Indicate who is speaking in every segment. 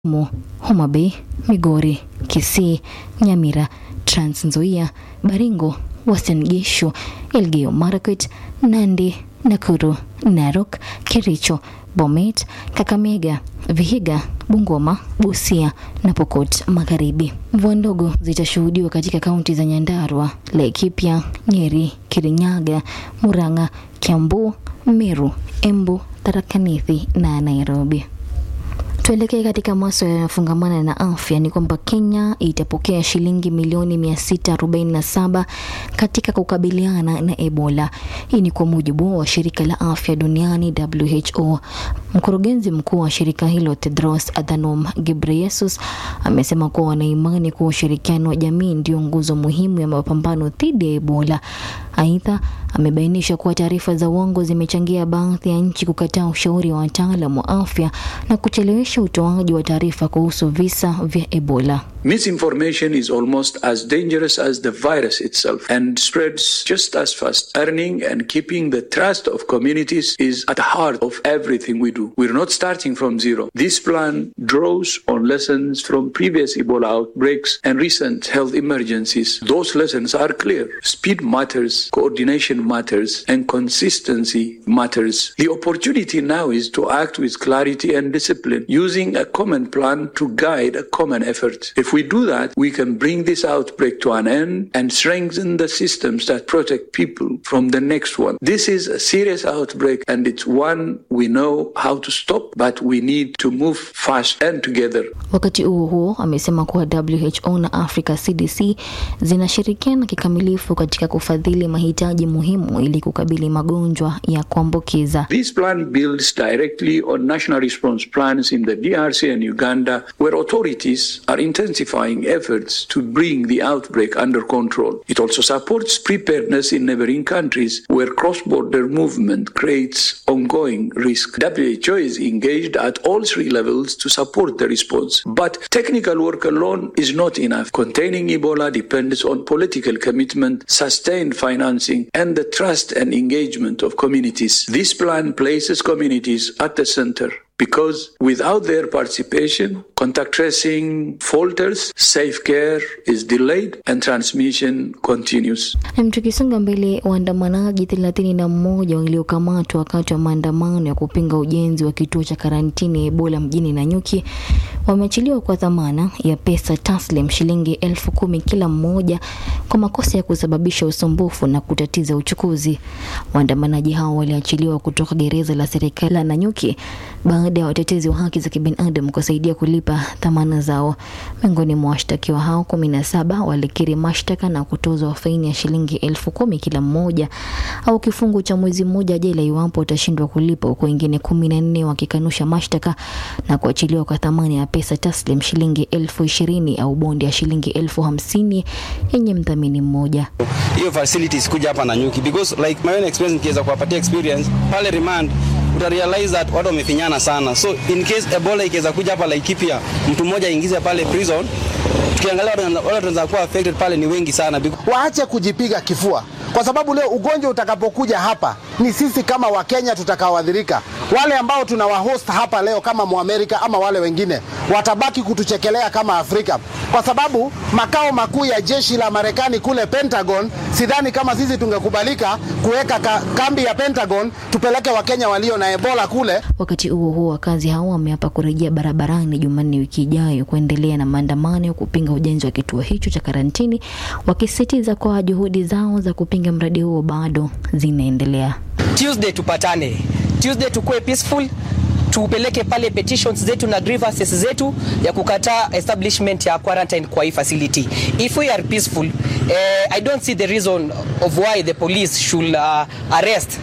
Speaker 1: Mo, Homa Bay, Migori, Kisii, Nyamira, Trans Nzoia, Baringo, Uasin Gishu, Elgeyo Marakwet, Nandi, Nakuru, Narok, Kericho, Bomet, Kakamega, Vihiga, Bungoma, Busia na Pokot Magharibi. Mvua ndogo zitashuhudiwa katika kaunti za Nyandarua, Laikipia, Nyeri, Kirinyaga, Murang'a, Kiambu, Meru, Embu, Tharaka Nithi na Nairobi. Tuelekee katika maswala yanayofungamana na afya. Ni kwamba Kenya itapokea shilingi milioni 647 katika kukabiliana na Ebola. Hii ni kwa mujibu wa shirika la afya duniani WHO. Mkurugenzi mkuu wa shirika hilo Tedros Adhanom Ghebreyesus amesema kuwa wanaimani kuwa ushirikiano wa jamii ndio nguzo muhimu ya mapambano dhidi ya Ebola. Aidha, amebainisha kuwa taarifa za uongo zimechangia baadhi ya nchi kukataa ushauri wa wataalam wa afya na kuchelewesha utoaji wa taarifa kuhusu visa vya Ebola.
Speaker 2: Misinformation is almost as dangerous as the virus itself and spreads just as fast. Earning and keeping the trust of communities is at the heart of everything we do. We're not starting from zero. This plan draws on lessons from previous Ebola outbreaks and recent health emergencies. Those lessons are clear. Speed matters, coordination matters, and consistency matters. The opportunity now is to act with clarity and discipline, using a common plan to guide a common effort. If we do that, we can bring this outbreak to an end and strengthen the systems that protect people from the next one. This is a serious outbreak and it's one we know how to stop, but we need to move fast and together.
Speaker 1: Wakati huo huo, amesema kuwa WHO na Africa CDC zinashirikiana kikamilifu katika kufadhili mahitaji muhimu ili kukabili magonjwa ya kuambukiza.
Speaker 2: This plan builds directly on national response plans in the DRC and Uganda, where authorities are intensifying efforts to bring the outbreak under control. It also supports preparedness in neighboring countries where cross border movement creates ongoing risk. WHO is engaged at all three levels to support the response. But technical work alone is not enough. Containing Ebola depends on political commitment, sustained financing, and the trust and engagement of communities. This plan places communities at the center. Because without their participation, contact tracing falters, safe care is delayed, and transmission continues.
Speaker 1: Na tukisonga mbele, waandamanaji thelathini na mmoja waliokamatwa wakati wa maandamano ya kupinga ujenzi wa kituo cha karantini ya Ebola mjini Nanyuki wameachiliwa kwa dhamana ya pesa taslim shilingi elfu kumi kila mmoja kwa makosa ya kusababisha usumbufu na kutatiza uchukuzi. Waandamanaji hao waliachiliwa kutoka gereza la serikali la Nanyuki baada ya watetezi wa haki za kibinadamu kusaidia kulipa dhamana zao. Miongoni mwa washtakiwa hao kumi na saba walikiri mashtaka na kutozwa faini ya shilingi elfu kumi kila mmoja au kifungo cha mwezi mmoja jela iwapo utashindwa kulipa, huku wengine kumi na nne wakikanusha mashtaka na kuachiliwa kwa thamani ya pesa taslim shilingi elfu ishirini au bondi ya shilingi elfu hamsini yenye mdhamini mmoja.
Speaker 3: hiyo facilities kuja hapa Nanyuki because like my own experience nikiweza kuwapatia experience pale remand uta realize that watu wamefinyana sana, so in case Ebola ikiweza kuja hapa Laikipia, mtu mmoja aingize pale prison, tukiangalia wale wale tunaweza kuwa affected pale ni wengi sana because
Speaker 4: waache kujipiga kifua, kwa sababu leo ugonjwa utakapokuja hapa ni sisi kama Wakenya tutakaoadhirika. Wale ambao tunawahost hapa leo kama Muamerika ama wale wengine watabaki kutuchekelea kama Afrika, kwa sababu makao makuu ya jeshi la Marekani kule Pentagon, sidhani kama sisi tungekubalika kuweka ka, kambi ya Pentagon tupeleke Wakenya walio na Ebola kule.
Speaker 1: Wakati huo huo, wakazi hao wameapa kurejea barabarani Jumanne wiki ijayo kuendelea na maandamano ya kupinga ujenzi wa kituo hicho cha karantini, wakisisitiza kwa juhudi zao za kupinga mradi huo bado zinaendelea.
Speaker 5: Tuesday tupatane, Tuesday tukue peaceful, tupeleke pale petitions zetu na grievances zetu ya kukataa establishment ya quarantine kwa hii facility. If we are peaceful, eh, I don't see the reason of why the police should uh, arrest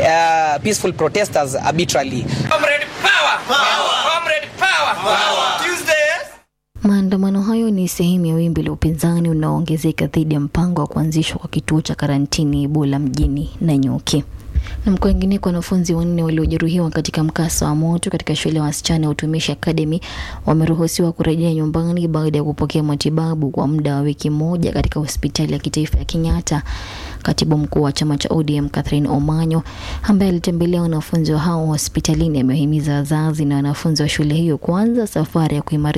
Speaker 5: uh, peaceful protesters arbitrarily.
Speaker 6: Comrade power! Power! Comrade power! Power! Tuesday!
Speaker 1: Maandamano hayo ni sehemu ya wimbi la upinzani unaoongezeka dhidi ya mpango wa kuanzishwa kwa kituo cha karantini Ebola mjini Nanyuki. Na mkwingineko, wanafunzi wanne waliojeruhiwa katika mkasa wa moto katika shule ya wasichana ya Utumishi Academy wameruhusiwa kurejea nyumbani baada ya kupokea matibabu kwa muda wa wiki moja katika hospitali ya kitaifa ya Kenyatta. Katibu mkuu wa chama cha ODM Catherine Omanyo, ambaye alitembelea wanafunzi hao hospitalini, amewahimiza wazazi na wanafunzi wa shule hiyo kuanza safari ya kuimarisha